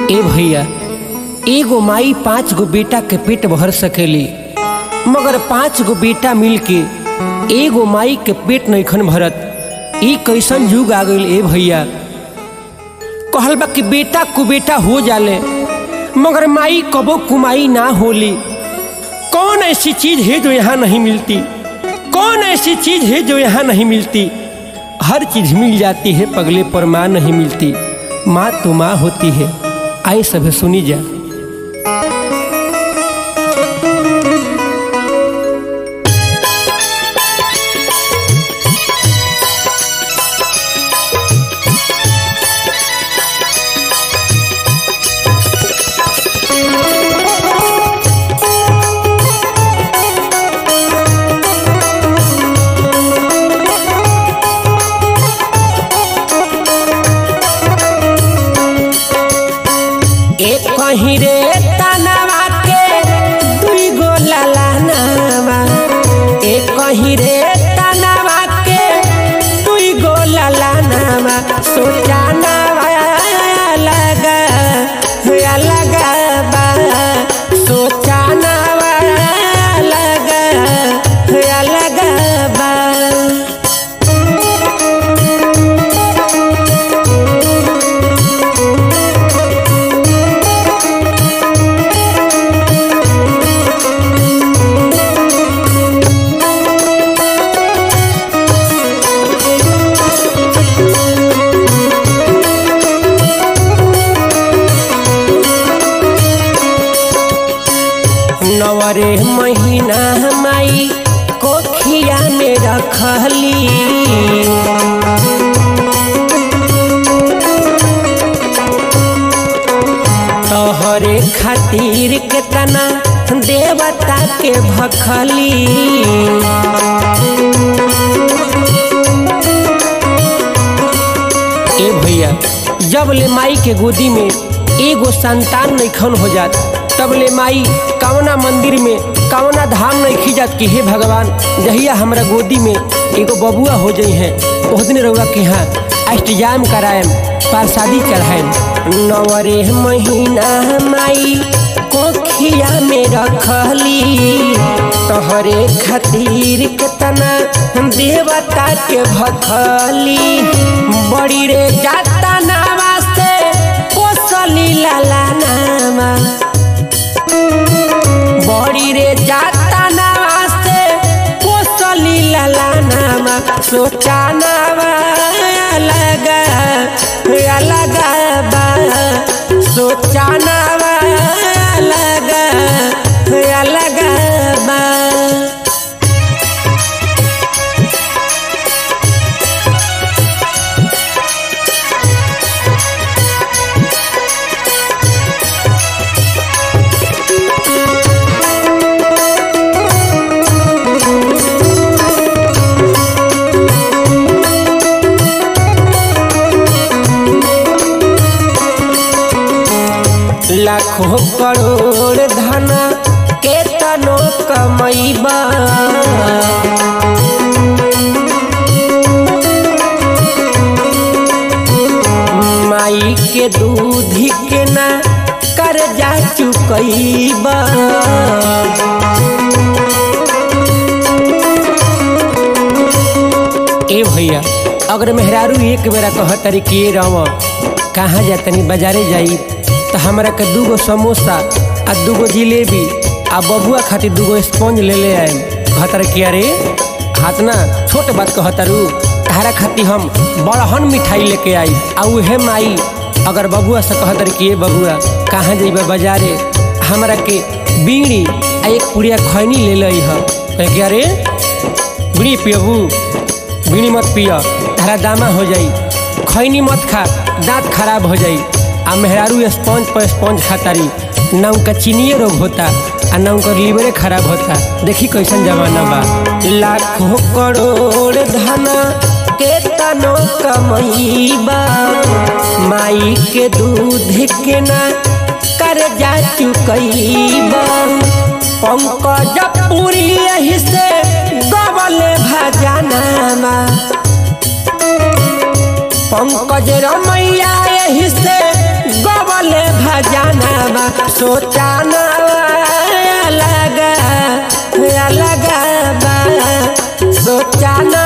ए भैया एगो माई पाँच गो बेटा के पेट भर सकेली मगर पाँच गो बेटा मिल के एगो माई के पेट नैखन भरत ई कैसन युग आ गईल ए भैया कहल बा कि बेटा कुबेटा हो जाले मगर माई कबो कुमाई ना होली कौन ऐसी चीज है जो यहाँ नहीं मिलती कौन ऐसी चीज है जो यहाँ नहीं मिलती हर चीज मिल जाती है पगले पर माँ नहीं मिलती माँ तो माँ होती है आए सभी सुनी जा एक कहीं रे तनवा के दुई गो ललनवा एक कहीं रे तनवा के दुई गो ललनवा सोचानवा अलग अलग बा सोचानवा अलग अलग बा नवरे महीना माई कोखिया में रखली तोहरे खातिर केतना देवता के भखली ए भैया जब ले माई के गोदी में एगो संतान नैखन हो जात तब ले माई कवना मंदिर में कवना धाम नहीं खिजात कि हे भगवान जहिया हमरा गोदी में एगो बबुआ हो जाइ है ओह दिन रउआ के यहाँ अष्टजाम कराएम प्रसादी चढ़ाएम नवरे महीना माई कोखिया में रखली तोहरे खातिर केतना देवता के भखली बड़ी रे जाता नावा से पोसली लाला नामा बड़ी रे जाता नावा से पोसली लाला नामा सोचा नावा अलग अलग बा सोचा नावा अलग अलग बा लाखों करोड़ धन के तनो कमैबा माई के दूध के ना कर्जा चुकैबा ए भैया अगर मेहरारू एक बेरा कहतरी कि ए रव कहाँ जातनी बाजारे जाई तो हमरा के दूगो समोसा आ दूगो जिलेबी आ बबुआ खातिर दूगो स्पंज ले ले आए कहतर कि अरे हाथ ना छोट बात कहतरू तारा खातिर हम बड़हन मिठाई लेके आई आ उहे माई अगर बबुआ से कहतर कि ए बबुआ कहाँ जइबा बाजारे हमरा के बीड़ी आ एक पुड़िया खैनी ले लई ह कहे कि अरे बीड़ी पियबू बीड़ी मत पिय तारा दामा हो जाई खैनी मत खा दांत खराब हो जाई आ मेहरारू स्पंज पर स्पंज खातारी ना उनका चीनिए रोग होता आ ना उनका लीवरे खराब होता देखी कैसन जमाना बा लाखों करोड़ धन के तनो कमैबा माई के दूध के ना कर्जा चुकैबा पंकज पूरी यही से गबले भजनामा पंकज रमैया यही से गबल बोले भजाना सोचाना अलग अलग बा सोचाना